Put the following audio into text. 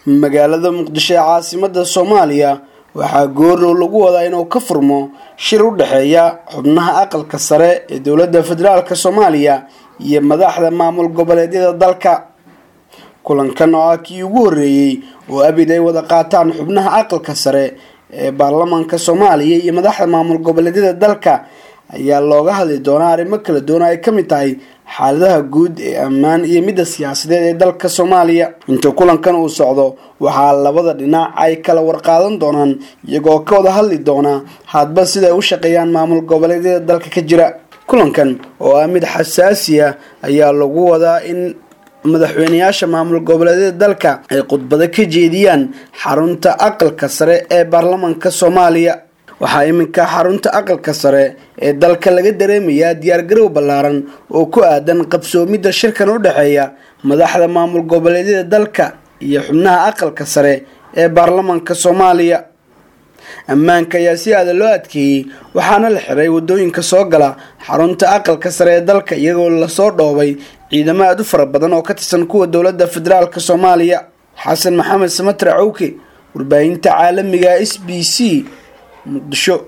magaalada muqdisho ee caasimada soomaaliya waxaa goordhow lagu wadaa inuu ka furmo shir u dhexeeya xubnaha aqalka sare ee dowladda federaalk soomaaliya iyo madaxda maamul goboleedyada dalka kulankan oo ah kii ugu horreeyey oo abid ay wada qaataan xubnaha aqalka sare ee baarlamaanka soomaaliya iyo madaxda maamul goboleedyada dalka ayaa looga hadli doonaa arrimo kala duwan ay ka mid tahay xaaladaha guud ee ammaan iyo midda siyaasadeed ee dalka soomaaliya inta kulankan uu socdo waxaa labada dhinac ay kala warqaadan doonaan iyagoo ka wada hadli doonaa hadba siday u shaqeeyaan maamul goboleedyada dalka ka jira kulankan oo ah mid xasaasi ah ayaa lagu wadaa in madaxweyneyaasha maamul goboleedyada dalka ay khudbado ka jeediyaan xarunta aqalka sare ee baarlamaanka soomaaliya waxaa iminka xarunta aqalka sare ee dalka laga dareemayaa diyaargarow ballaaran oo ku aadan qabsoomidda shirkan u dhexeeya madaxda maamul goboleedyada dalka iyo xubnaha aqalka sare ee baarlamaanka soomaaliya ammaanka ayaa si aada loo adkeeyey waxaana la xiray wadooyinka soo gala xarunta aqalka sare ee dalka iyagoo lasoo dhoobay ciidamo aada u fara badan oo ka tirsan kuwa dowladda federaalk soomaaliya xasan maxamed samatre cawke warbaahinta caalamiga s b c muqdisho